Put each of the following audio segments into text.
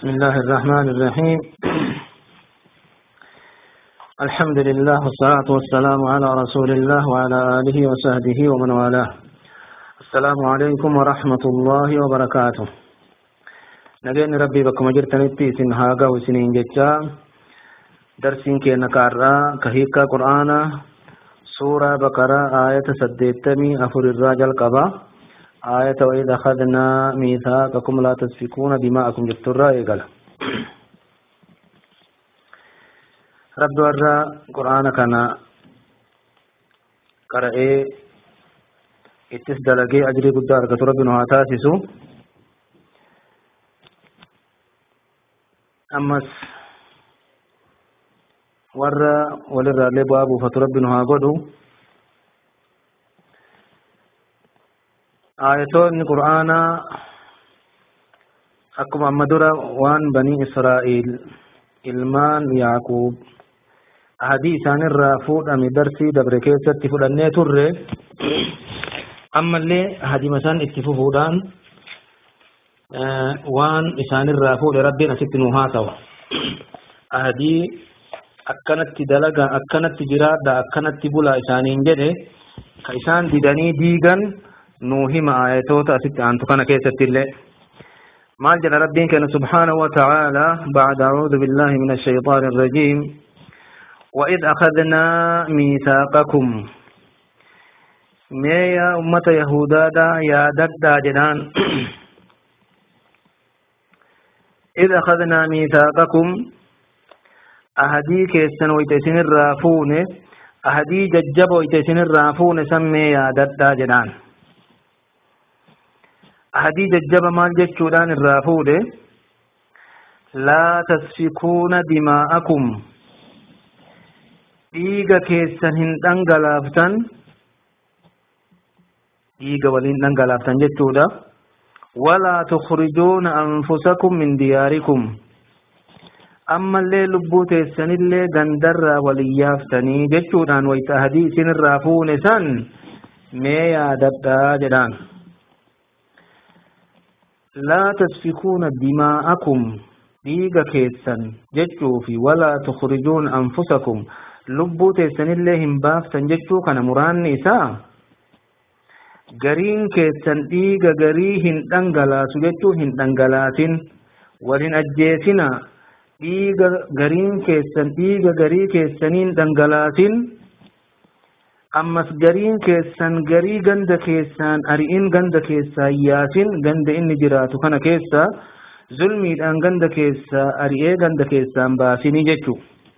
بسم الله الرحمن الرحيم الحمد لله والصلاة والسلام على رسول الله وعلى آله وصحبه ومن والاه السلام عليكم ورحمة الله وبركاته نجين ربي بكم جرتنتي سن هاغا وسنين جتا درسين كي نكارا كهيكا قرآن سورة بقرة آية سديتمي أفر الراجل قبا آية وإذا أخذنا ميثاقكم لا تسفكون دماءكم جترا إيقال رب ورى قرآن كان قرأي اتس دلقي أجري قد أرقى ربنا هاتاسسو أمس ورى ولرى لبابو فتربنا هاقودو آياتون قرآن أكم أمدر وان بني إسرائيل ilmaan yaaquub ahadii isaanirraa fuudhame darsii dabre keessatti fudhannee turre ammallee ahadima isaan itti fufuudhaan waan isaanirraa fuudhe rabbiin asitti nu haa ta'u ahadii akkanatti dalaga akkanatti jiraadha akkanatti bulaa isaaniin jedhe ka isaan didanii diigan nuu hima ayatoota asitti aantu kana keessatti illee مال جل ربين كان سبحانه وتعالى بعد أعوذ بالله من الشيطان الرجيم وإذ أخذنا ميثاقكم ما يا أمة يهودا دا يا ددا جنان إذ أخذنا ميثاقكم أهدي كيسن ويتسن الرافون أهدي ججب ويتسن الرافون سمي يا ددا جنان ahadii jajjaba maal jechuudhaan irraa fuudhe laa tasfikuuna dimaa'akum dhiiga keessan hin dhangalaaftan dhiiga waliin dhangalaaftan jechuudha walaa tukhrijuuna anfusakum min diyaarikum ammallee lubbuu teessanillee gandarraa walin yaaftanii jechuudhaan wayta ahadii isinirraa fuune san mee yaadadhaa jedhaan لا تسفكون دماءكم dhiiga keessan jechuu fi walaa tukhrijuun anfusakum lubbuu teessan illee hin baaftan jechuu kana muraanni isaa gariin keessan dhiiga garii hin dhangalaasu jechuu hin dhangalaasin walin ajjeesina dhiiga gariin keessan dhiiga garii keessaniin dhangalaasin ammas gariin keessan garii ganda keessaan ari'in ganda keessaa yaasin ganda inni jiraatu kana keessa zulmiidhaan ganda keessaa ari'ee ganda keessaan baasinii jechuu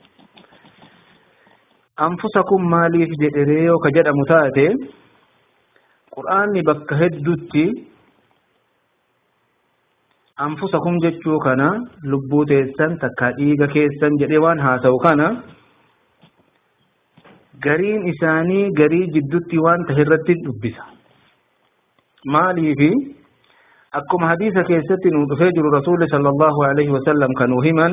anfusakum maaliif jedheree yoo ka jedhamu taate qur'aanni bakka heddutti anfusakum jechuu kana lubbuu teessan takka dhiiga keessan jedhee waan haa ta'u kana gariin isaanii garii jiddutti waan tahe irratti dubbisa maaliifi akkuma hadiisa keessatti nu dhufee jiru rasuulli sallallahu alaihi wasallam kan nu himan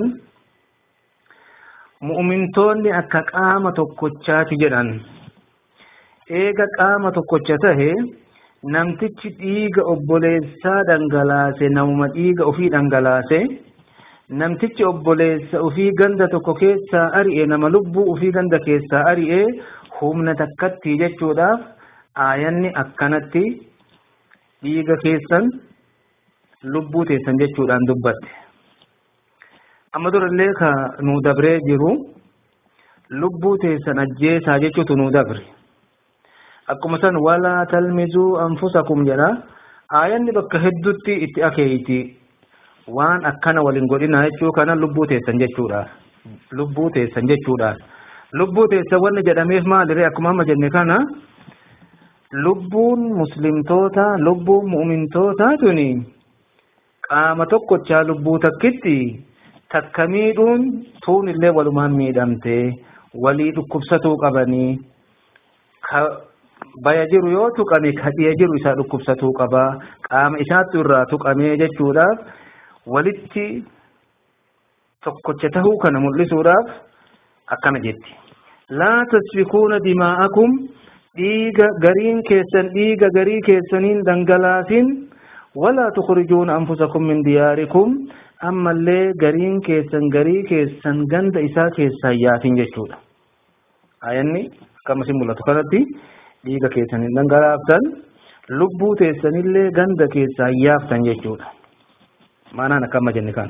mu'mintoonni akka qaama tokkochaati jedhan eega qaama tokkocha tahe namtichi dhiiga obboleessaa dhangalaase namuma dhiiga ofii dhangalaase namtichi obboleessa ufii ganda tokko keessaa ari'e nama lubbuu ufii ganda keessaa ari'e humna takkatti jechuudhaaf aayanni akkanatti dhiiga keessan lubbuu teessan jechuudhaan dubbatte amma durallee ka nu dabree jiru lubbuu teessan ajjeesaa jechuutu nu dabre akkuma san walaa talmizuu anfusakum jedha aayanni bakka heddutti itti akeeyti waan akkana waliin godhina jechuu kana lubbuu teessan jechuudha lubbuu teessan jechuudha lubbuu teessan wanni jedhameef maalire akkuma amma jenne kana lubbuun muslimtoota lubbuun mu'mintoota tuni qaama tokkochaa lubbuu takkitti takka miidhuun tuun illee walumaan miidhamte walii dhukkubsatuu qabanii ka baya jiru yoo tuqame ka dhiya jiru isaa dhukkubsatuu qaba qaama isaatti irraa tuqamee jechuudhaaf walitti tokkocha tahuu kana mul'isuudhaaf akkana jetti laa tasfikuuna dimaa'akum dhiiga gariin keessan dhiiga garii keessaniin dhangalaasin ولا تخرجون أنفسكم من دياركم أما اللي قرين كيسن قري كيسن قند إسا كيسا ياتين جشودا آياني كما سيمولا تقالتي ليغا كيسن دنگرافتن لبو تيسن اللي قند كيسا يافتن جشودا معنانا كما جنكان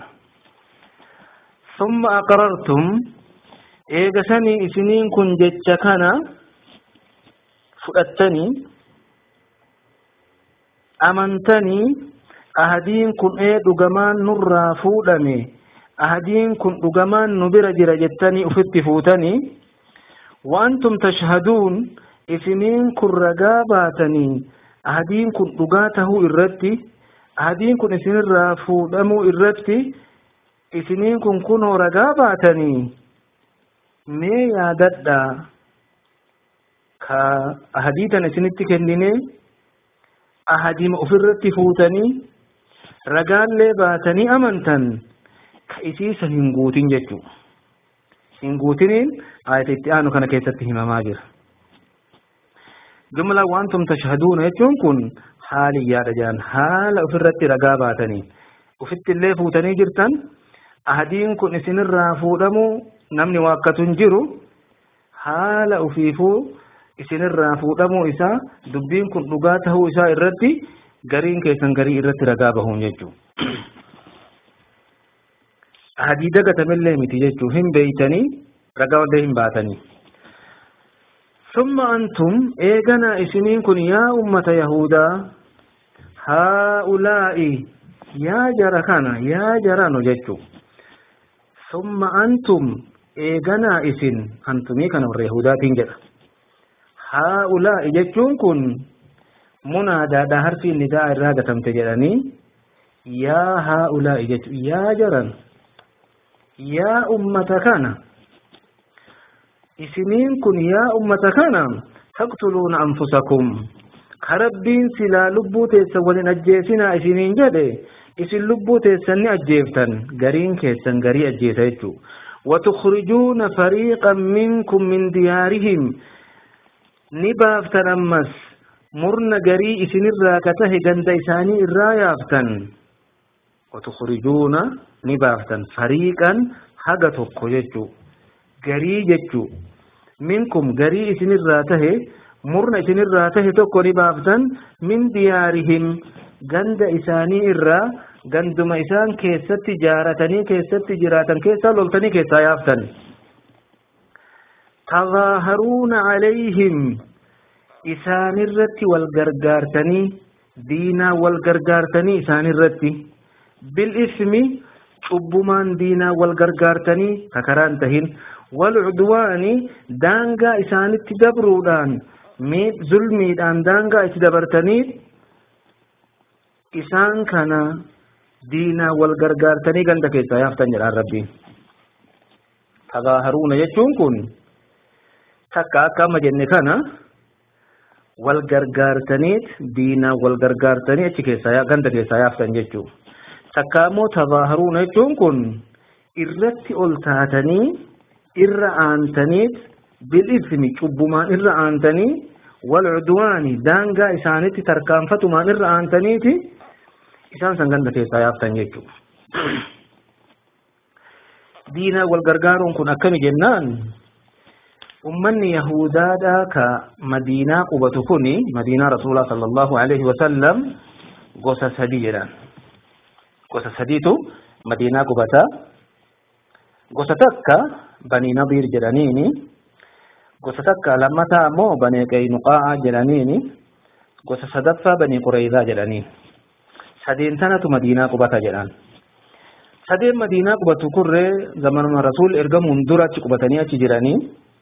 ثم أقررتم إيغا سني إسنين كن جتشكنا فؤتني amantanii ahadiin kun ee dhugamaan nurraa fuudhame ahadiin kun dhugamaan nu bira jira jettanii ufitti fuutanii waantum tashhaduun isiniin kun ragaa baatanii ahadiin kun dhugaa tahuu irratti ahadiin kun isinirraa fuudhamuu irratti isiniin kun kunoo ragaa baatanii mee yaadadhaa ka ahadii tan isinitti kennine ahadiima ofirratti fuutanii ragaallee baatanii amantan ka isiisan hin guutin jechuu hin guutiniin ayata itti aanu kana keessatti himamaa jira jumla wantum tashhaduuna jechuun kun haaliyyaadha jedhan haala ofirratti ragaa baatanii ufitti illee fuutanii jirtan ahadiin kun isinirraa fuudhamuu namni waakkatu hin jiru haala ufiifuu isinirraa fuudhamuu isaa dubbiin kun dhugaa tahuu isaa irratti gariin keessan garii irratti ragaa bahuun jechuu ahadii dagatamillee miti jechuu hin beeytanii ragaa wallee hin baatanii ثم أنتم إيغنا إسنين كن يا أمة يهودا هؤلاء يا جركنا يا جرانو جتشو ثم أنتم إيغنا إسن أنتمي كانوا اليهودا تنجر هؤلاء جتشون كن منادى دا حرفي النداء الرادة تمتجرني يا هؤلاء جتشو يا جران يا أمة كان isiniin kun yaa ummata kana taqtuluuna anfusakum karabbiin silaa lubbuu teessan walin ajjeesinaa isiniin jedhe isin lubbuu teessan ni ajjeeftan gariin keessan garii ajjeesa jechuu وتخرجون فريقا منكم من ديارهم نبافتا أمس مرنا قري إسن الراكته قند إساني الرايافتا وتخرجون نبافتا فريقا حقتك يجو garii jechuu minkum garii isinirraa tahe murna isinirraa tahe tokko ni baaftan min diyaarihim ganda isaanii irraa ganduma isaan keessatti jaaratanii keessatti jiraatan keessaa loltanii keessaa yaaftan tazaaharuuna calayhim isaanirratti wal gargaartanii diinaa wal gargaartanii isaanirratti bilismi cubbumaan diinaa wal gargaartanii kakaraan tahin والعدوان دانغا إسانت دبرودان ميت ظلمي دان دانغا إتدبرتني إسان كان دينا والغرغارتني غندا كيسا يفتن جلال ربي تظاهرون يجون كن تكا كما جن كان والغرغارتني دينا والغرغارتني أتي كيسا يا غندا كيسا يفتن ججو تكامو تظاهرون يجون كن irratti ol taatanii irra aantaniit bilismi cubbumaan irra aantanii walcudwaani daangaa isaanitti tarkaanfatumaan irra aantaniiti isaan san ganda keessaa yaaftan jechuudha. diinaa wal gargaaruun kun akkami jennaan ummanni yahudaadhaa ka madiinaa qubatu kuni madiinaa rasuulaa sallallahu alaihi wasallam gosa sadii jedhan gosa sadiitu madiinaa qubataa gosa takka banii nadiir jedhaniini gosa takka lammataa ammoo banii qaynuqaa jedhaniini gosa sadaffaa banii qureyzaa jedhanii sadeen tanatu madiinaa qubata jedhan sadeen madiinaa qubatu kurree zamanuma rasuul ergamuun dura achi qubatanii achi jiranii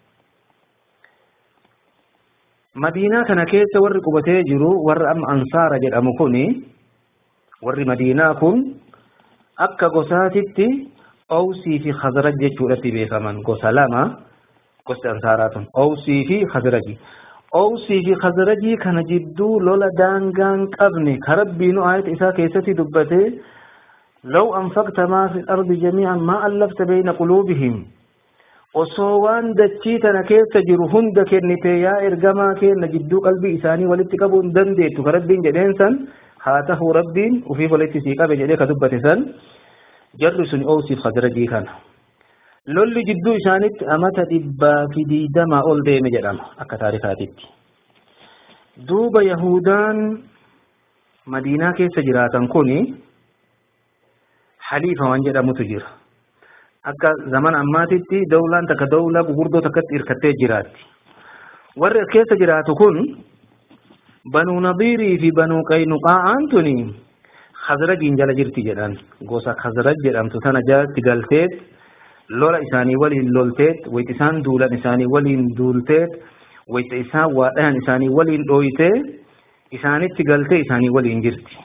madiinaa kana keessa warri qubatee jiru warra amma ansaara jedhamu kuni warri madiinaa kun akka gosaatitti awsii fi khazraj jechuudhatti beekaman gosa lama gosti ansaaraa tun awsii fi khazraji awsii fi khazrajii kana jidduu lola daangaan qabne ka rabbiinu aayata isaa keessatti dubbate law anfaqta maa fi ardi jamiican maa allafta bayna quluubihim osoo waan dachii tana keessa jiru hunda kennite yaa ergamaa kenna jidduu qalbii isaanii walitti qabuu hin dandeettu ka rabbiin jedheen san haa tahuu rabbiin ufii walitti sii qabe jedhee ka dubbate san jarri sun oosiif khazrajii kana lolli jidduu isaanitti amata dhibbaa fi diidamaa ol deeme jedhama akka taarikaatitti duuba yahudaan madiinaa keessa jiraatan kuni haliifa waan jedhamutu jira akka zaman ammaatitti dawlaan takka dawlaa gugurdoo takkatti hirkattee jiraatti warri as keessa jiraatu kun banuu nadiirii fi banuu qaynuqaa'aan tuni khazrajiin jala jirti jedhan gosa khazraj jedhamtu tana jalatti galteet lola isaanii waliin lolteet wayti isaan duulan isaanii waliin duulteet wayta isaan waadhayan isaanii waliin dhooytee isaanitti galtee isaanii waliin jirti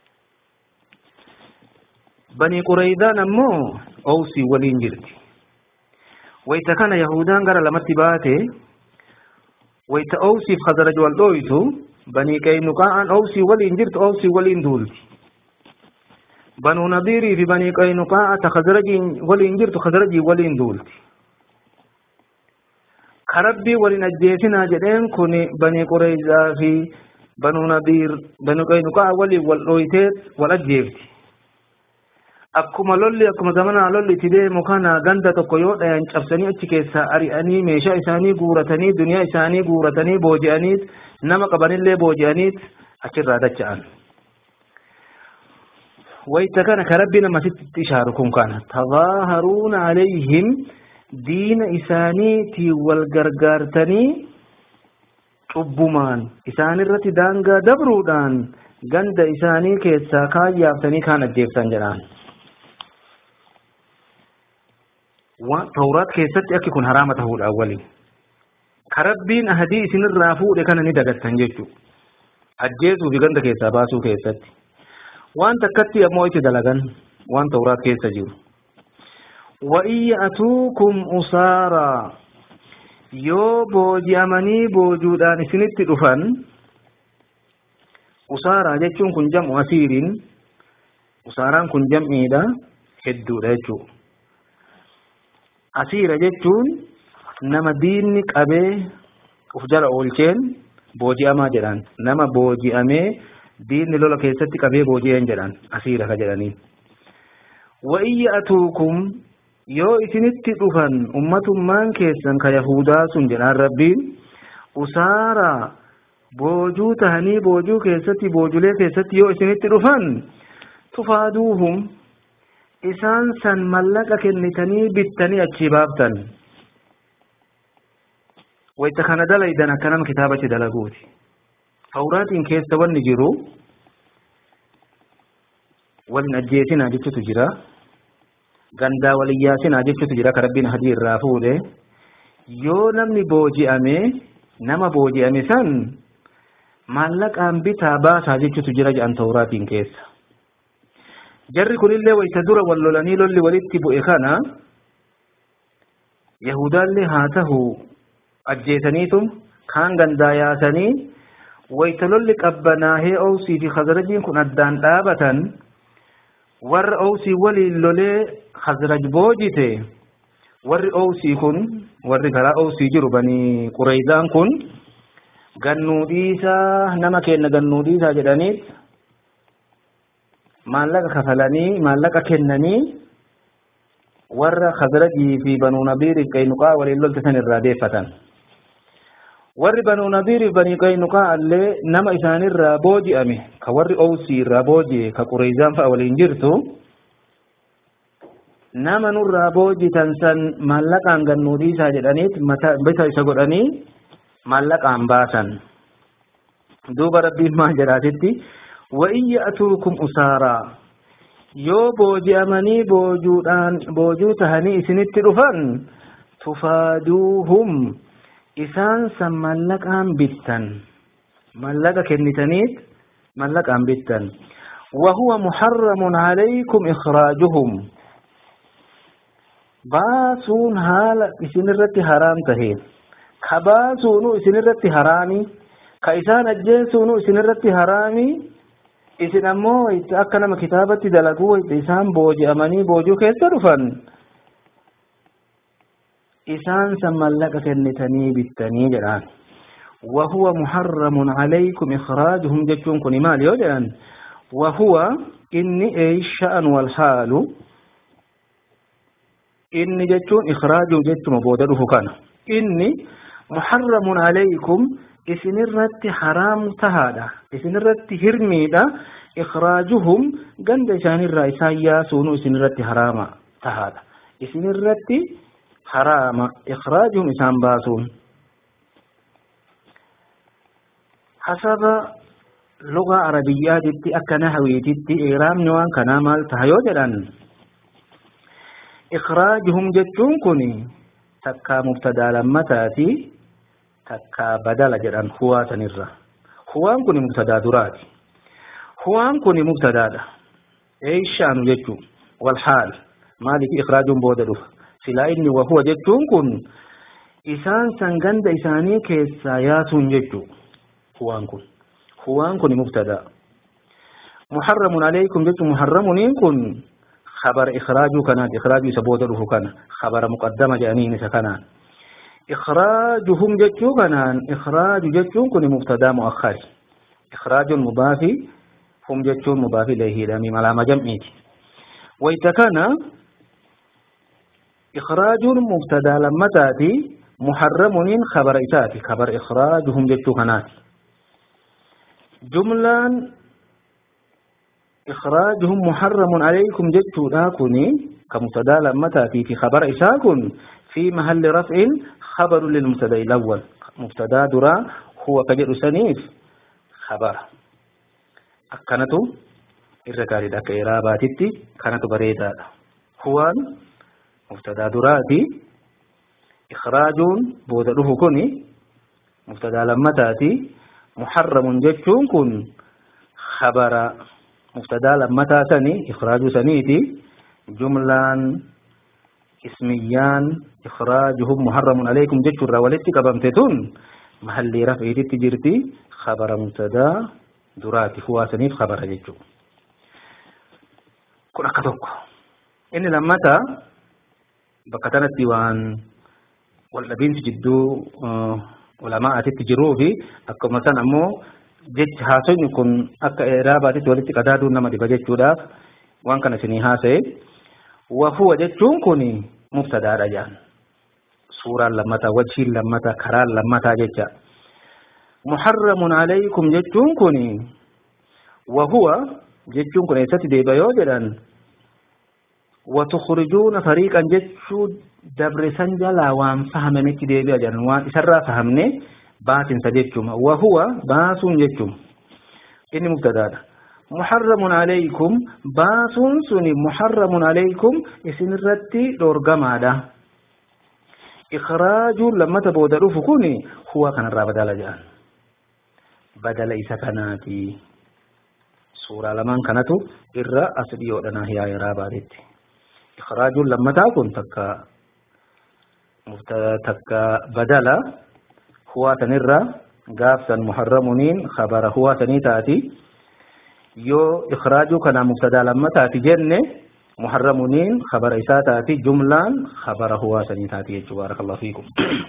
banii qureeydaan ammoo owsii waliin jirti wayta kana yahudaan gara lamatti baate wayta owsiif khazraj wal dhooytu banii qaynuqaa'aan owsii waliin jirtu owsii waliin duulti banuu nadiirii fi banii qaynuqaa'a ta khazrajiin waliin jirtu khazrajii waliin duulti karabbii waliin ajjeesinaa jedheen kun banii qureeyzaa fi banuu nadiir banii qaynuqaa'a waliin wal dhooytee wal ajjeefti akkuma lolli akkuma zamanaa lolli itti deemu kana ganda tokko yoo dhayan cabsanii achi keessaa ari'anii meeshaa isaanii guuratanii duniyaa isaanii guuratanii booji'aniit nama qabanillee booji'aniit achirraa dacha'an. wayta kana ka rabbi namasitti ishaaru kun kana tadaaharuuna alayhim diina isaaniitii wal gargaartanii cubbumaan isaanirratti daangaa dabruudhaan ganda isaanii keessaa kaayyaaftanii kaan ajjeeftan jedhaan. tawraat keessatti akki kun haraama tahuudha waliin ka rabbiin ahadii isinirraa fuudhe kana ni dagattan jechuudha ajjeesuu fi ganda keessaa baasuu keessatti waan takkatti ammoo itti dalagan waan tawraat keessa jiru وإن يأتوكم أسارا yoo booji'amanii boojuudhaan isinitti dhufan usaaraa jechuun kun jam'u asiiriin usaaraan kun jam'iidha hedduudha jechuudha asiira jechuun nama diinni qabee uf jala oolcheen booji'amaa jedhan nama booji'amee diinni lola keessatti qabee booji'een jedhan asiira ka jedhaniin wa'in ya'atuukum yoo isinitti dhufan ummatummaan keessan ka yahudaa sun jedhaan rabbiin usaara boojuu tahanii boojuu keessatti boojulee keessatti yoo isinitti dhufan tufaaduuhum isaan san mallaqa kennitanii bittanii achii baaftan wayta kana dalaydan akka nama kitaabatti dalaguuti tawraatiin keessa wanni jiru walin ajjeesinaa jechutu jira gandaa waliyyaasinaa jechutu jira ka rabbiin hadii irraa fuudhe yoo namni booji'ame nama booji'ame san maallaqaan bitaa baasaa jechutu jira jedhan tawraatiin keessa jarri kunillee wayta dura wal lolanii lolli walitti bu'e kana yahudaallee haa tahu ajjeesaniitum kaan gandaa yaasanii wayta lolli qabbanaahee owsii fi khazrajiin kun addaan dhaabatan warra owsii waliin lolee khazraj boojite warri owsii kun warri karaa owsii jiru banii qureeydaan kun gannuu dhiisaa nama kenna gannuu dhiisaa jedhaniit maallaqa kafalanii maallaqa kennanii warra khazrajii fi banuu nadiiriif qaynuqaa waliin lolte san irraa deeffatan warri banuu nadiiriif banii qaynuqaa illee nama isaanirraa booji'ame ka warri owsii irraa booji'e ka qureeyzaan fa'a waliin jirtu nama nurraa boojitan san maallaqaan gannuu dhiisaa jedhaniit bisa isa godhanii maallaqaan baasan duuba rabbiin maal jedhaatitti وإن يأتوكم أسارا yoo booji'amanii boojuudhaan boojuu tahanii isinitti dhufan tufaaduuhum isaan san mallaqaan bittan mallaqa kennitaniit mallaqaan bittan وهو محرم عليكم إخراجهم baasuun haala isinirratti haraam tahe ka baasuunu isinirratti haraami ka isaan ajjeesuunu isinirratti haraami isin ammoo akka nama kitaabatti dalaguu isaan booji'amanii boojuu keessa dhufan isaan san mallaqa kennitanii bittanii jedhaan وهو محرم عليكم إخراجهم جتون كن مال يودعن وهو إني أي شأن والحال إني جتون إخراج جت مبودره كان إني محرم عليكم إسن الرت حرام تهادا إسن الرت هرميدا إخراجهم قند شان الرئيسان ياسون إسن الرت حرام تهادا إسن الرت حرام إخراجهم إسان باسون حسب لغة عربية جدي أكنا هوي جدي إيرام نوان كنا مال تهيو جدان إخراجهم جتون كني تكا مبتدا لما تاتي تكا بدل جدان هو تنرى هو كني مبتدا دراتي هو كني مبتدا دا أي شان جتون والحال مالك إخراجهم بودلوف سلا إني وهو جتون كن إسان سنغند إساني كيسا ياسون جتون هو كن هو كن مبتدا محرم عليكم جت محرم كن خبر إخراج كانت إخراج سبودره كان خبر مقدمة جانين سكنا إخراجهم جت كان إخراج جت كن مبتدا مؤخر إخراج المضاف هم جت مضاف إليه لامي علامة جمعيت ويتكنا إخراج مبتدا لما تأتي محرم خبر إتاتي خبر إخراجهم جت كانت جملان إخراجهم محرم عليكم جدت داكني كمبتدا لما تأتي في خبر إساكن في محل رفع خبر للمبتدا الأول مبتدا درا هو كجر سنيف خبر أكنتو الركاري دك إراباتي كانت بريدا هو مبتدا دراتي إخراج بودره كني مبتدا لما تأتي محرم جتون كن خبر مبتدا لما تاتني إخراج سنيتي جملان اسميان إخراجهم محرم عليكم جتون راولتي كبمتتون محل رفعي تجرتي خبر مبتدا دراتي هو سنيف خبر جتون كن أكتوك إن لما تا بكتنت ديوان والذين تجدوا آه ulamaa'atitti jiruu fi akkuma san ammoo jechi haasofni kun akka iraabaatitti walitti qadaaduun nama dhiba jechuudhaaf waan kana isinii haasa'e wahuwa jechuun kun mubtadaadha jedhan suuraan lammataa wajiin lammataa karaan lammataa jecha muharramun alaykum jechuun kun wahuwa jechuun kun eessatti deeba yoo jedhan وتخرجون فريقا جتشو دبر سنجلا وان فهمنك ديبي أجل وان إسرى فهمني باتن سجتشم وهو باس جتشم إني مبتدا محرم عليكم باس سني محرم عليكم إسن الرتي دورغم هذا إخراج لما تبودلوا فكوني هو كان الرابد على جان بدل إسا كاناتي سورة لمن كانتو إرى أسديو لنا هي رابادتي إخراج لما تكون تكا تكا بدلا هو تنرى قافتا محرمين خبر هو تنيتاتي يو إخراج كان مبتدا لما تاتي جنة محرمين خبر إساتاتي جملا خبر هو تنيتاتي بارك الله فيكم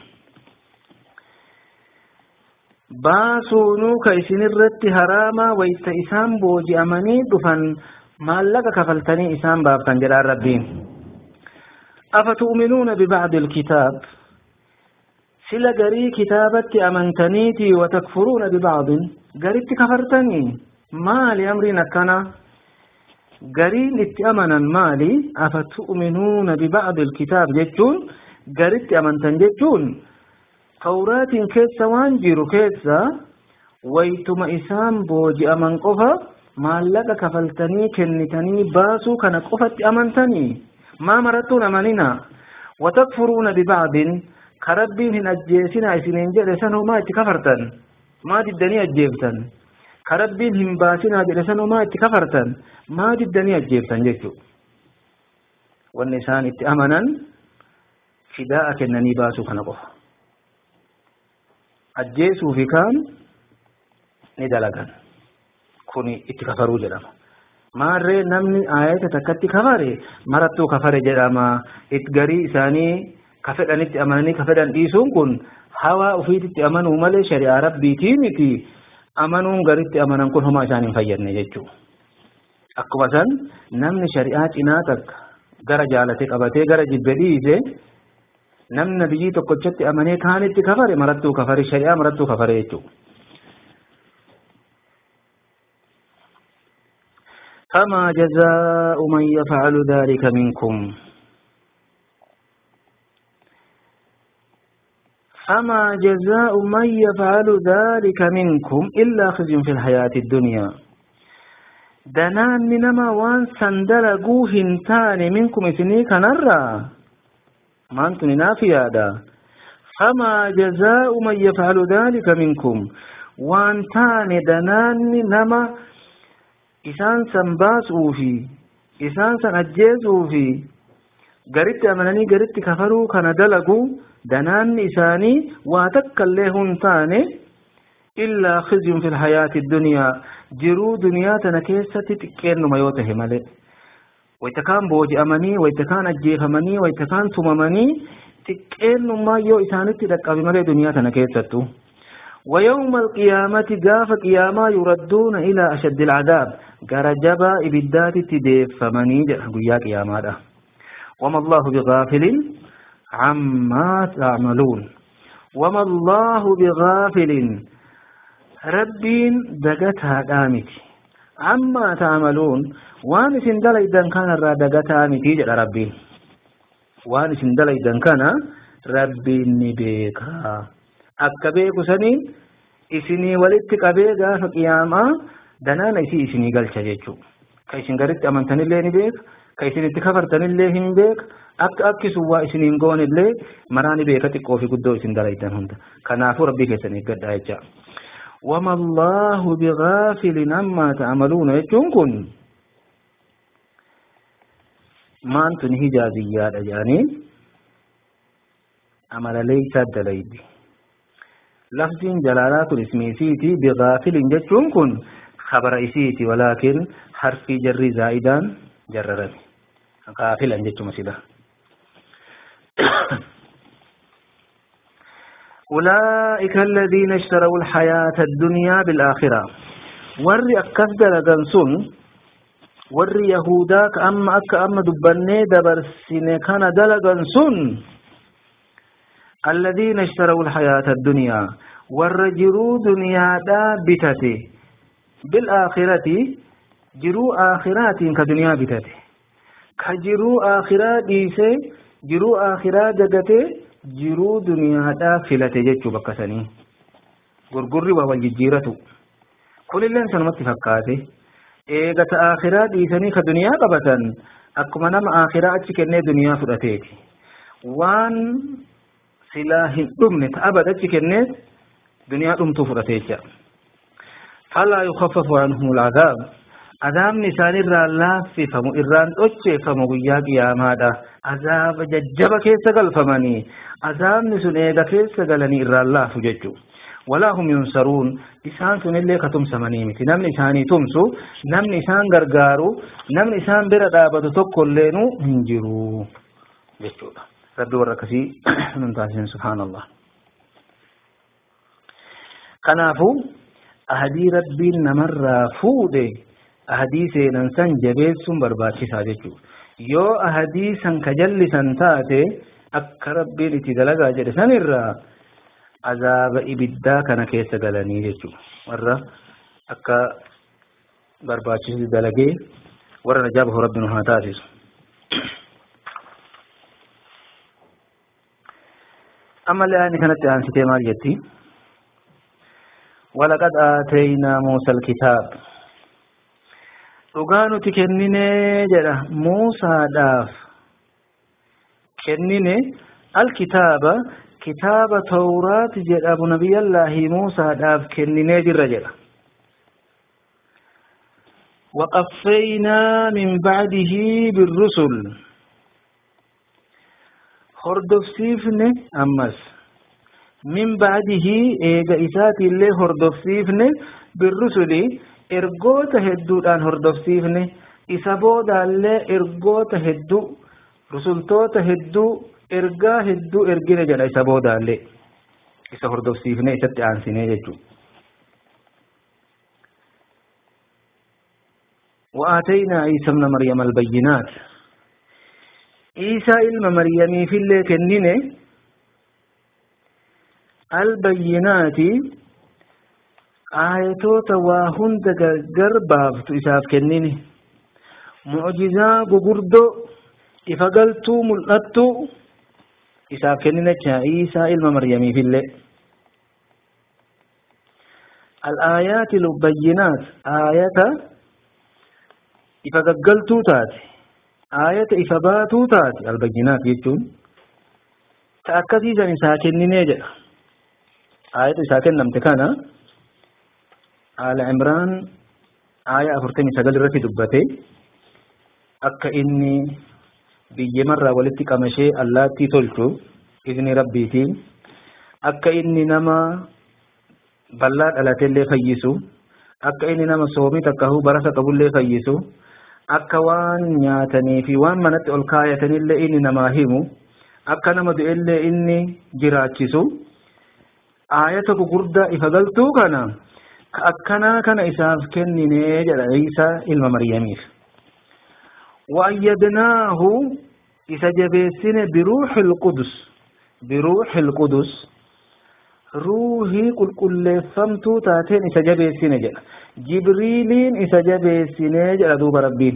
baasuunuu ka isin irratti haraama wayta isaan booji'amanii dhufan maallaqa kafaltanii isaan baaftan jedhaan rabbiin أفتؤمنون ببعض الكتاب سلا قري كتابة أمنتنيتي وتكفرون ببعض قريت كفرتني مالي أمرنا كان قرين اتأمنا مالي أفتؤمنون ببعض الكتاب جتون قريت أمنتن جتون توراة كيسا وانجيرو كيسا ويتم إسام بوجي أمن قفا maallaqa kafaltanii kennitanii baasuu kana qofatti amantanii maa marattuun amanina watakfuruuna bibacdin ka rabbiin hin ajjeesina isiniin jedhe sanoo maa itti kafartan maa diddanii ajjeeftan ka rabbiin hin baasinaa jedhe sanoo maa itti kafartan maa diddanii ajjeeftan jechuu wanni isaan itti amanan fidaa'a kennanii baasuu kana qofa ajjeesuu fi kaan ni dalagan kuni itti kafaruu jedhama maarree namni aayata takkatti kafare marattuu kafare jedhama it garii isaanii ka fedhanitti amananii ka fedhan dhiisuun kun hawaa ufiititti amanuu malee shari'aa rabbiitii miti amanuun garitti amanan kun homaa isaan hin fayyadne jechuu akkuma san namni shari'aa cinaa takka gara jaalate qabatee gara jibbe dhiise namni nabiyyii tokkochatti amanee kaanitti kafare marattuu kafare shari'aa marattuu kafare jechuudha. فما جزاء من يفعل ذلك منكم فما جزاء من يفعل ذلك منكم إلا خزي في الحياة الدنيا دنان نما وان سندلقو هنتان منكم إثني كنرى ما أنتم نافيا دا فما جزاء من يفعل ذلك منكم وان تان دنان نما إسان سنباسوا في إسان سنجيزوا في قريت أمنني قريت كفروا كان دلقوا دنان إساني واتك الليهن تاني إلا خزي في الحياة الدنيا جرو دنيا تنكيسة تكين ما يوته ملئ ويتكان بوجي أمني ويتكان أجيف أمني ويتكان ثممني تكين ما يو إساني تدقى بملئ دنيا تنكيسة ويوم القيامة قاف قياما يردون إلى أشد العذاب قرجبا إبدات تديف فمني قيا قياما ده وما الله بغافل عما تعملون وما الله بغافل ربين دقتها قامت عما تعملون وان سندل إذن كان را دقتها متي جل ربين وان سندل إذن كان ربين نبيكا akka beeku saniin isinii walitti qabee gaafa qiyaamaa danaana isii isinii galcha jechuudha. Ka isin garitti amantanillee ni beeka, ka isin itti kafartanillee hin beeka, akka akkisu waa isiniin goonillee maraa ni beeka xiqqoo fi guddoo isin dalaytan hunda. Kanaafuu rabbii keessan eeggadhaa jecha. وما الله بغافل عما تعملون يجون كن ما أنتم هجازيات أجانين عمل ليس دليل لفظ جلالات اسم سيتي بغافل جتون كن خبر اسيتي ولكن حرف جر زائدان جررت غافلا جتو مسيدا أولئك الذين اشتروا الحياة الدنيا بالآخرة ور أكد لغنسون ور يهوداك أما أك أما دبني دبر كان دلغنسون الذين اشتروا الحياة الدنيا والرجروا دنيا دا بتته بالآخرة جروا آخرات كدنيا بتته كجروا آخرات ديسه جروا آخرات دقته جروا دنيا دا فلته جتشو بكسني غرغري والججيرة كل اللي سنمت فكاته eegata akhiraa dhiisanii ka duniyaa qabatan akkuma nama akhiraa achi kennee duniyaa fudhateeti waan silaa hin dhumne ta abad achi kenneet duniyaa dhumtuu fudhate jecha falaa yukaffafu anhum al'adaab azaabni isaan irraa laaffifamu irraan dhocheeffamu guyyaa qiyaamaadha azaaba jajjaba keessa galfamanii azaabni sun eega keessa galanii irraan laafu jechuu walaa hum yunsaruun isaan sun illee ka tumsamanii miti namni isaanii tumsu namni isaan gargaaru namni isaan bira dhaabatu tokko illeenu hin jiru jechuudha rabbi warra akkasii nun taasisan subhaanallah kanaafuu ahadii rabbiin namarraa fuudhe ahadii seenan san jabeessuun barbaachisaa jechuudha yoo ahadii san ka jallisan taate akka rabbiin itti dalagaa jedhe sanirraa azaaba ibiddaa kana keessa galanii jechuudha warra akka barbaachisu dalagee warra najaabahu rabbi nu haa taasisu أما الآن كانت عن ستيمار جتي ولقد آتينا موسى الكتاب dhugaanu ti kennine jedha muusaadhaaf kennine alkitaaba kitaaba tawraat jedhamu nabiyyallaahi muusaadhaaf kenninee jirra jedha وقفينا من بعده بالرسل hordofsiifne ammas min ba'dihi eega isaati illee hordofsiifne birrusuli ergoota hedduudhaan hordofsiifne isa boodaallee ergoota hedduu rusultoota hedduu ergaa hedduu ergine jedha isa boodaallee isa hordofsiifne isatti aansine jechuudha وآتينا عيسى ابن مريم البينات عيسى إلما مريم في اللي كنينه البينات آياتوتا وهند قربافت إساف كنينه معجزة غغردو إفقلتو ملأتو إساف كنينه عيسى إلما مريم في اللي الآيات البينات آية إفقلتو تاتي آية إفباتو تاتي البينات يجون تأكدي سن ساكن نيجا آية ساكن لم تكن آل عمران آية أفرتني سقل رتي دبته أكا إني biyya marraa walitti qamashee allaattii tolchu izni rabbiitiin akka inni nama bal'aa dhalateellee fayyisu akka inni nama soomii takkahuu barasa qabullee fayyisu akka waan nyaatanii fi waan manatti ol kaayatanillee inni namaa himu akka nama du'ellee inni jiraachisu aayata gugurdaa ifa galtuu kana ka akkanaa kana isaaf kenninee jedha Iisaa ilma Maryamiif. وأيدناه إذا جبسين بروح القدس بروح القدس روحي قل كل فمتو تاتين إذا جبسين جل جبريلين إذا جبسين جل دوب ربين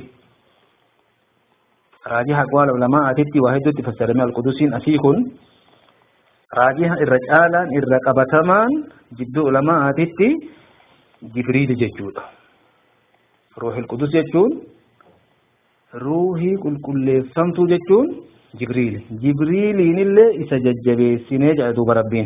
راجح أقوال علماء أتتي واحد تفسر من القدسين أسيكون راجح الرجالا الرقبتمان جد علماء أتتي جبريل ججود روح القدس ججود ruuhii qulqulleeffamtuu jechuun jibriil jibriiliin illee isa jajjabeessinee jedha duuba rabbiin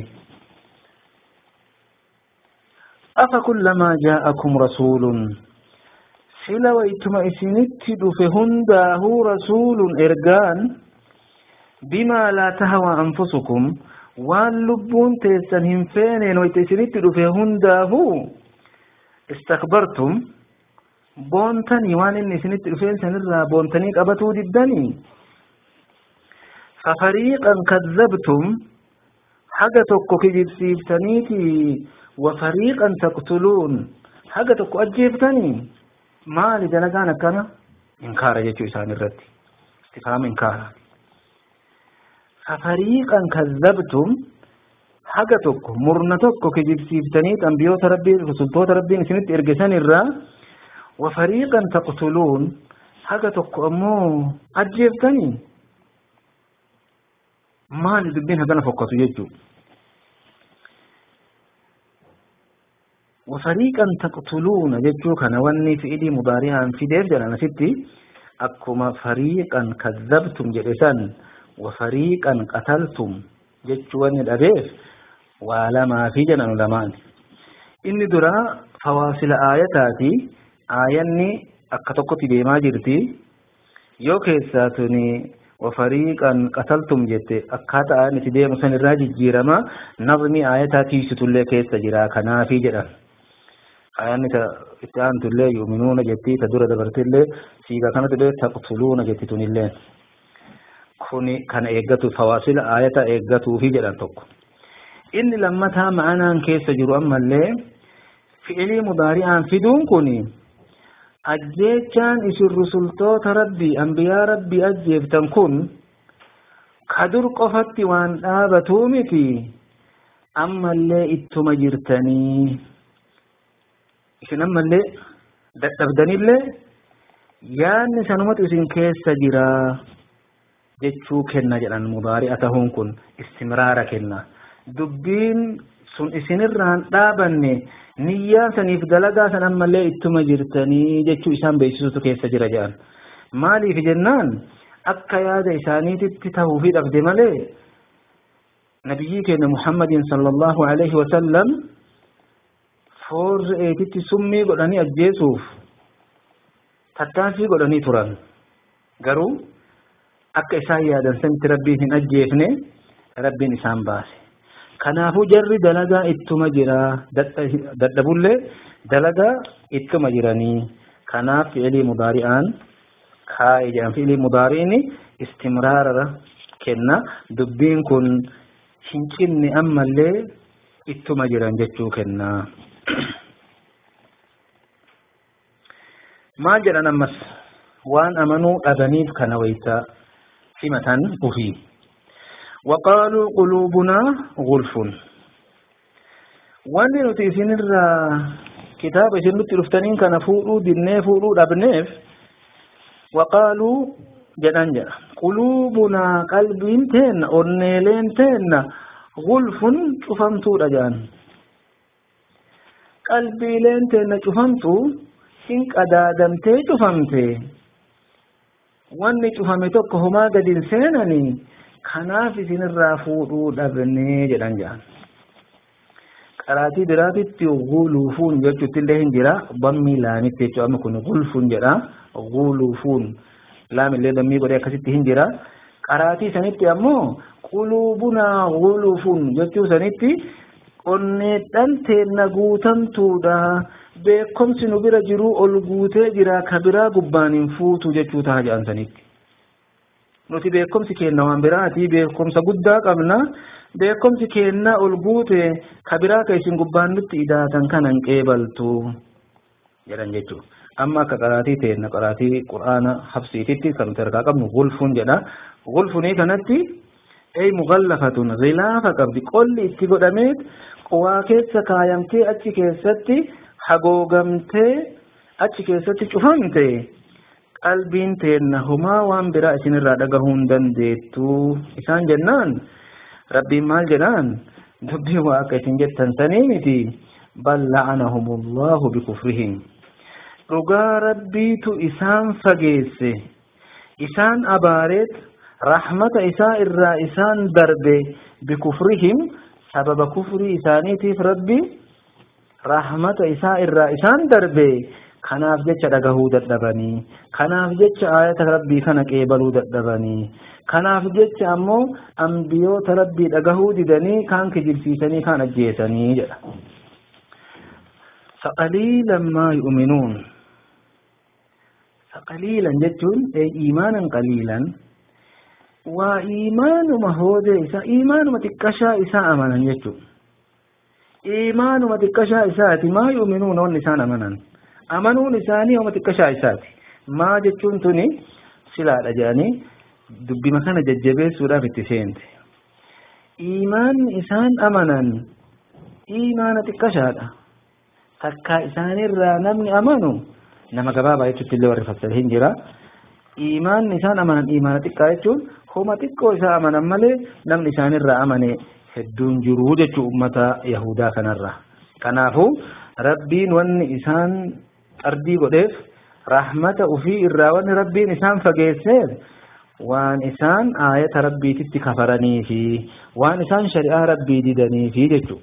afa kullamaa jaa'akum rasuulun sila waytuma isinitti dhufe hundaahuu rasuulun ergaan bimaa laa tahawaa anfusukum waan lubbuun teessan hin feeneen wayta isinitti dhufe hundaahuu istakbartum boontanii waan inni isinitti dhufeen sanirraa boontanii qabatuu diddanii fafariiqan kazzabtum haga tokko kijibsiiftaniiti wafariiqan taqtuluun haga tokko ajjeeftanii maali dalagaan akkana inkaara jechuu isaan irratti istifaama inkaara fafariiqan kazzabtum haga tokko murna tokko kijibsiiftanii xambiyoota rabbiin rusultoota rabbiin isinitti ergesan irraa وفريقا تقتلون حاجة تقوموا أجيبتني ما لدبين هذا فقط يجو وفريقا تقتلون يجو كان وني في إيدي مضارعا في دير جلانا ستي أكما فريقا كذبتم جلسان وفريقا قتلتم جتشو وني الأبيف ولا ما في جنان لمان إني درا فواصل آياتاتي aayanni akka tokkotti deemaa jirti yoo keessaa tuni wafariiqan qataltum jette akkaataa aan itti deemu san irraa jijjiirama nazmi aayataa tiisitullee keessa jira kanaafi jedhan aayanni ta itti aantullee yuuminuuna jetti ta dura dabartillee siigaa kanattillee taqtuluuna jetti tunillee kuni kana eeggatu fawaasila aayata eeggatuufi jedhan tokko inni lammataa ma'anaan keessa jiru ammallee fi'ilii mudaari'aan fiduun kuni ajjeechaan isin rusultoota rabbii ambiyaa rabbii ajjeeftan kun kadur qofatti waan dhaabatuu miti ammallee ittuma jirtanii isin ammallee dadhabdanillee yaanni sanumatu isin keessa jira jechuu kenna jedhan mudaari'a tahuun kun istimraara kenna dubbiin sun isinirraan dhaabanne niyyaa saniif dalagaa san ammallee ittuma jirtanii jechuu isaan beeksisutu keessa jira jedhan maaliif jennaan akka yaada isaaniititti tahuu fi dhabde malee nabiyyii keenya muhammadin sallallahu alaihi wasallam foorri eetitti summii godhanii ajjeesuuf tattaaffii godhanii turan garuu akka isaan yaadan sanitti rabbiin hin ajjeefne rabbiin isaan baase kanaafuu jarri dalagaa ittuma jira dadhabullee dalagaa ittuma jiranii kanaaf fi'ilii mudaari'aan kaa'e jedhan fi'ilii mudaari'ini istimraara kenna dubbiin kun hin cinne ammallee ittuma jiran jechuu kenna maal jedhan ammas waan amanuu dhabaniif kana wayta himatan ufii وقالوا قلوبنا غلف wanni nuti isinirraa kitaaba isin nutti dhuftaniin kana fuudhuu dinnee fuudhuu dhabneef waqaaluu jedhan jedha quluubunaa qalbiin teenna onneeleen teenna gulfun cufamtuudha jedhan qalbiileen teenna cufamtu hin qadaadamtee cufamte wanni cufame tokko homaa gadin seenanii kanaaf isinirraa fuudhuu dhabnee jedhan jedhan qaraatii biraatitti guluufuun jechuutti illee hin jira bammii laamitti jechuudha amma kun gulfuun jedha guluufuun laamillee dammii godhee akkasitti hin jira qaraatii sanitti ammoo quluubunaa guluufuun jechuu sanitti onneedhan teenna guutamtuudha beekomsi nu bira jiruu ol guutee jira ka biraa gubbaan hin fuutu jechuu ta'a jedhan sanitti. nuti beekomsi keenna waan biraati beekomsa guddaa qabna beekomsi keenna ol guute ka biraa ka isin gubbaan nutti idaatan kanan qeebaltu jedhan jechuudha. Amma akka qaraatii teenna qaraatii quraana habsiititti kan nuti harkaa qabnu gulfuun jedha. Gulfunii kanatti ay mugallafatun gilaafa qabdi qolli itti godhamee waa keessa kaayamtee achi keessatti hagoogamtee achi keessatti cufamte qalbiin teenna humaa waan biraa isinirraa dhagahuu hin dandeettu isaan jennaan rabbiin maal jedhaan dubbii waa akka isin jettan sanii miti bal la'anahumullahu bikufrihim dhugaa rabbiitu isaan fageesse isaan abaareet rahmata isaa irraa isaan darbe bikufrihim sababa kufrii isaaniitiif rabbi rahmata isaa irraa isaan darbe kanaaf jecha dhagahuu dadhabanii kanaaf jecha ayata rabbii kana qeebaluu dadhabanii kanaaf jecha ammoo ambiyoota rabbii dhagahuu didanii kaan kijibsiisanii kaan ajjeesanii jedha فقليلا ما يؤمنون فقليلا جتون أي إيمانا قليلا وإيمان مهود إساء إيمان متكشا إساء أمنا جتون إيمان متكشا إساء ما يؤمنون والنسان أمنا amanuun isaanii homa xiqqashaa isaati maa jechuun tuni silaadha jedhanii dubbima kana jajjabeessuudhaaf itti seente iimaanni isaan amanan iimaana xiqqashaadha takkaa isaanirraa namni amanu nama gabaabaa jechuutti illee warri fassale hin jira iimaanni isaan amanan iimaana xiqqaa jechuun homa xiqqoo isaa amanan malee namni isaanirraa amane hedduun jiruu jechuu ummata yahudaa kanarra kanaafuu rabbiin wanni isaan ardii godheef rahmata ufii irraa wanni rabbiin isaan fageesseef waan isaan aayata rabbiititti kafaranii fi waan isaan shari'aa rabbii didanii fi jechuu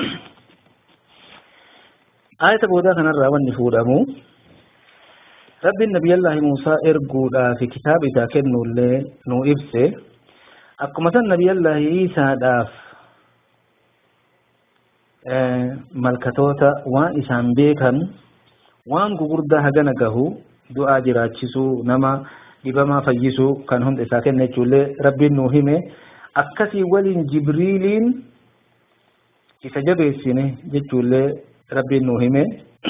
aayata boodaa kanarraa wanni fuudhamu rabbiin nabiyyallaahi muusaa erguudhaa fi kitaaba isaa kennuullee nu ibse akkuma san nabiyyallaahi isaadhaaf malkatoota waan isaan beekan waan gugurdaa hagana gahu du'aa jiraachisuu nama dhibamaa fayyisuu kan hunda isaa kenna jechuullee rabbiin nuu hime akkasii waliin jibriiliin isa jabeessine jechuullee rabbiin nuu hime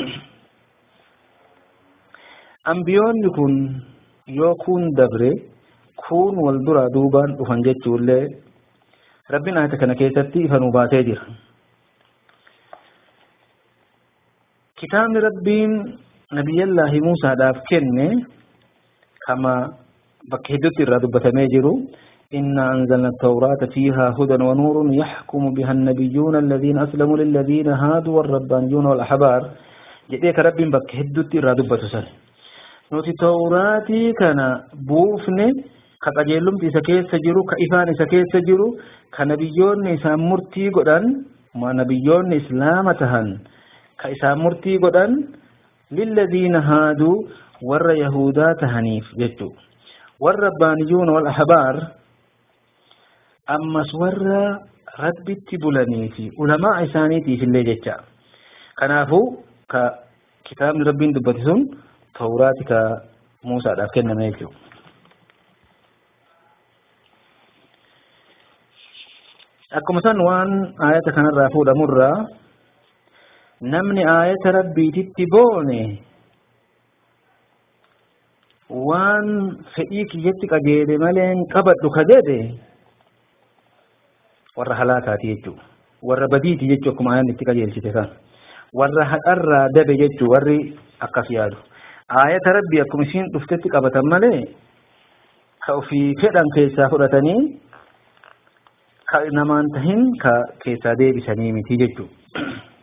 ambiyoonni kun yoo kuun dabre kuun wal duraa duubaan dhufan jechuullee rabbiin ayata kana keessatti ifa nuu baasee jira kitaabni rabbiin nabiyyallaahi muusaadhaaf kenne kama bakka hedduutti irraa dubbatamee jiru إنا أنزلنا التوراة فيها هدى ونور يحكم بها النبيون الذين أسلموا للذين هادوا والربانيون والأحبار جديك رب بك هدوتي رادبة سن نوتي توراتي كان بوفن كقجلم تيسا كيس جرو كإفان إسا كيس جرو كنبيون إسا مرتي قدن ما نبيون إسلام تهن كإسا مرتي قدن للذين هادوا ور يهودا تهنيف جتو والربانيون والأحبار ammas warra rabbitti bulanii fi ulamaa isaaniitiif illee jecha kanaafuu ka kitaabni rabbiin dubbate sun tawraati ka muusaadhaaf kenname jechuudha. akkuma san waan aayata kanarraa fuudhamurraa namni aayata rabbiititti boone waan fedhii kiyyatti qajeele malee qabadhu ka jedhe warra halaakaati jechuudha. Warra badiiti jechuu akkuma ayaan itti qajeelchite kan. Warra haqarraa dabe jechuu warri akkas yaadu. Aayata rabbi akkuma isiin dhuftetti qabatan malee ka ofii fedhan keessaa fudhatanii ka namaan tahin ka keessaa deebisanii miti jechuudha.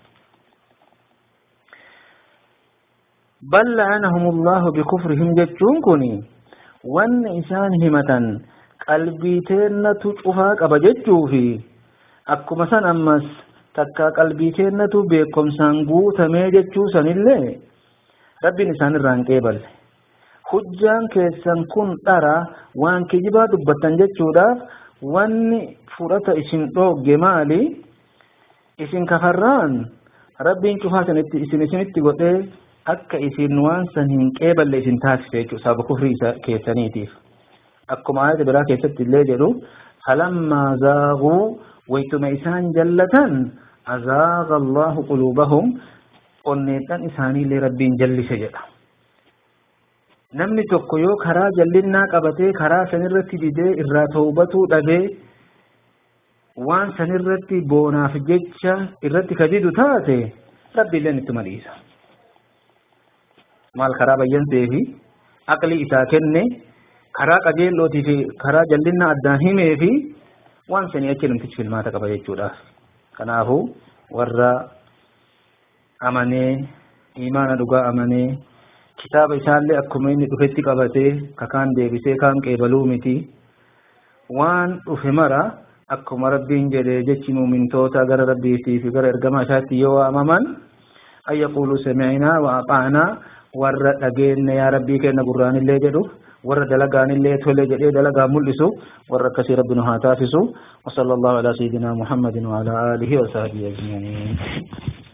بل لعنهم الله بكفرهم جتون كوني وان إسان همتا قلبي تيرنا تشوفا قبا جتو في أكما سن أمس تكا قلبي تيرنا بكم سانقو تمي جتو سن اللي ربي نسان الران قبل hujjaan keessan kun dhara waan kijibaa dubbatan jechuudhaaf wanni fudhata isin dhoogge maali isin kafarraan rabbiin cufaa isin isinitti godhee akka isin waan san hin qeeballe isin taasise jechuudha sababa kufrii isa keessaniitiif akkuma ayata biraa keessatti illee jedhu falammaa zaaguu waytuma isaan jallatan azaaga allahu quluubahum onneedhan isaaniillee rabbiin jallise jedha namni tokko yoo karaa jallinnaa qabatee karaa sanirratti didee irraa tawbatuu dhabee waan sanirratti boonaaf jecha irratti kadidu taate rabbiilleen itti madhiisa maal karaa bayyansee fi aqlii isaa kenne karaa qajeellootii fi karaa jallinna addaan himee fi waan sanii achi namtichi filmaata qaba jechuudhaaf kanaafuu warra amanee imaana dhugaa amanee kitaaba isaallee akkuma inni dhufetti qabatee kakaan deebisee kaan qeebaluu miti waan dhufe mara akkuma rabbiin jedhe jechi muumintoota gara rabbiitii fi gara ergamaa isaatti yoo waamaman an yaquuluu sami'inaa wa axaanaa warra dhageenne yaa rabbii kenna gurraanillee jedhu warra dalagaanillee tole jedhee dalagaa mul'isu warra akkasii rabbi nu haa taasisu وصلى الله على سيدنا محمد وعلى آله وصحبه أجمعين